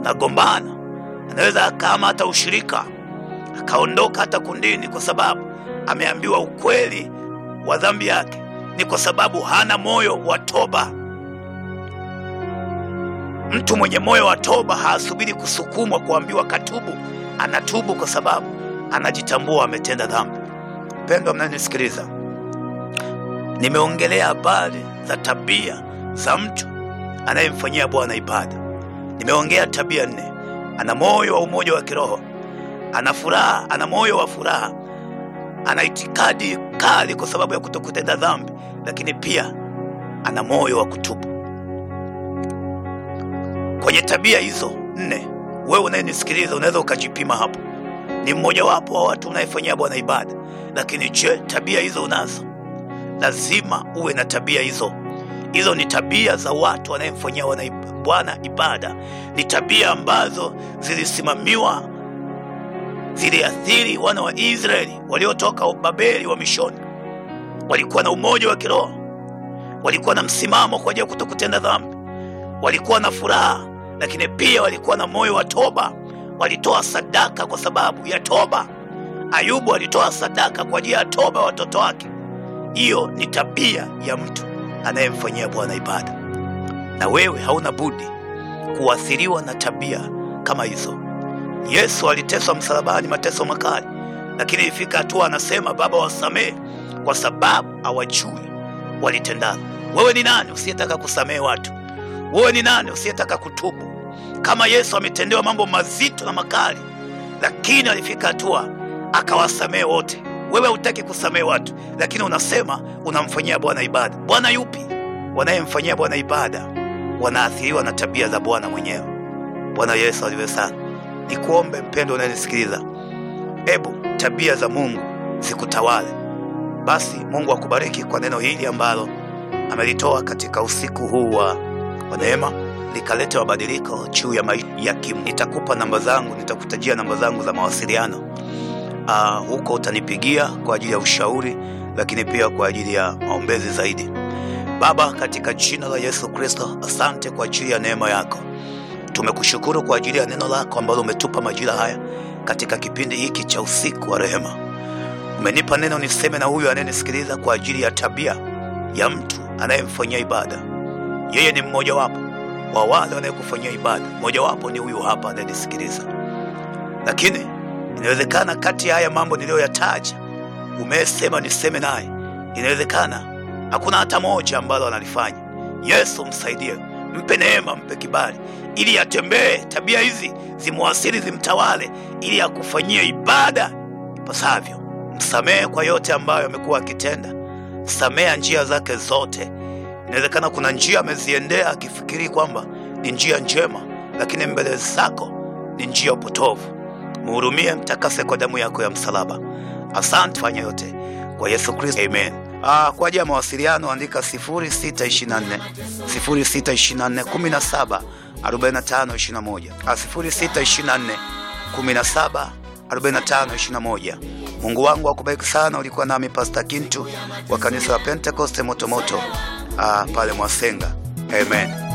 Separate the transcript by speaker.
Speaker 1: nagombana, anaweza akahama hata ushirika, akaondoka hata kundini, kwa sababu ameambiwa ukweli wa dhambi yake. Ni kwa sababu hana moyo wa toba. Mtu mwenye moyo wa toba hasubiri kusukumwa kuambiwa katubu, anatubu kwa sababu anajitambua ametenda dhambi. Mpendwa mnanisikiliza, nimeongelea habari za tabia za mtu anayemfanyia Bwana ibada. Nimeongea tabia nne: ana moyo wa umoja wa kiroho, ana furaha, ana moyo wa furaha, ana itikadi kali kwa sababu ya kutokutenda dhambi, lakini pia ana moyo wa kutubu. Kwenye tabia hizo nne, wewe unayenisikiliza unaweza ukajipima hapo. Ni mmojawapo wa watu unayefanyia Bwana ibada, lakini je, tabia hizo unazo? Lazima uwe na tabia hizo. Hizo ni tabia za watu wanayemfanyia Bwana ibada, ni tabia ambazo zilisimamiwa, ziliathiri wana wa Israeli waliotoka Babeli wa mishoni. Walikuwa na umoja wa kiroho, walikuwa na msimamo kwa ajili ya kutokutenda dhambi, walikuwa na furaha, lakini pia walikuwa na moyo wa toba. Walitoa sadaka kwa sababu ya toba. Ayubu alitoa sadaka kwa ajili ya toba ya watoto wake. Hiyo ni tabia ya mtu anayemfanyia Bwana ibada, na wewe hauna budi kuathiriwa na tabia kama hizo. Yesu aliteswa msalabani, mateso makali, lakini ifika hatua anasema, Baba, wasamehe kwa sababu hawajui walitendalo. Wewe ni nani usiyetaka kusamehe watu? Wewe ni nani usiyetaka kutubu? Kama Yesu ametendewa mambo mazito na makali, lakini alifika hatua akawasamehe wote. Wewe hutaki kusamehe watu, lakini unasema unamfanyia Bwana ibada. Bwana yupi? Wanayemfanyia Bwana ibada wanaathiriwa na tabia za Bwana mwenyewe. Bwana Yesu aliwe sana. Nikuombe mpendo unayenisikiliza, ebu tabia za Mungu zikutawale. Basi Mungu akubariki kwa neno hili ambalo amelitoa katika usiku huu wa neema, likaleta mabadiliko juu ya maisha ya kimu. Nitakupa namba zangu, nitakutajia namba zangu za mawasiliano. Uh, huko utanipigia kwa ajili ya ushauri, lakini pia kwa ajili ya maombezi zaidi. Baba, katika jina la Yesu Kristo, asante kwa ajili ya neema yako. Tumekushukuru kwa ajili ya neno lako ambalo umetupa majira haya katika kipindi hiki cha usiku wa rehema. Umenipa neno niseme na huyu anayenisikiliza kwa ajili ya tabia ya mtu anayemfanyia ibada. Yeye ni mmojawapo wa wale wanayekufanyia ibada, mmojawapo ni huyu hapa anayenisikiliza, lakini inawezekana kati ya haya mambo niliyoyataja umesema niseme naye, inawezekana hakuna hata moja ambalo analifanya. Yesu msaidie, mpe neema, mpe kibali, ili atembee, tabia hizi zimwasili, zimtawale, ili akufanyie ibada ipasavyo. Msamehe kwa yote ambayo amekuwa akitenda, samea njia zake zote. Inawezekana kuna njia ameziendea akifikiri kwamba ni njia njema, lakini mbele zako ni njia upotovu. Mhurumie, mtakase kwa damu yako ya msalaba. Asante, fanya yote kwa Yesu Kristo, amen. Ah, kwa ajili ya mawasiliano andika 0624 0624 17 45 21, 0624 17 45 21. Mungu wangu akubariki sana. Ulikuwa nami Pastor Kintu wa kanisa la Pentecost Motomoto ah, pale Mwasenga. Amen.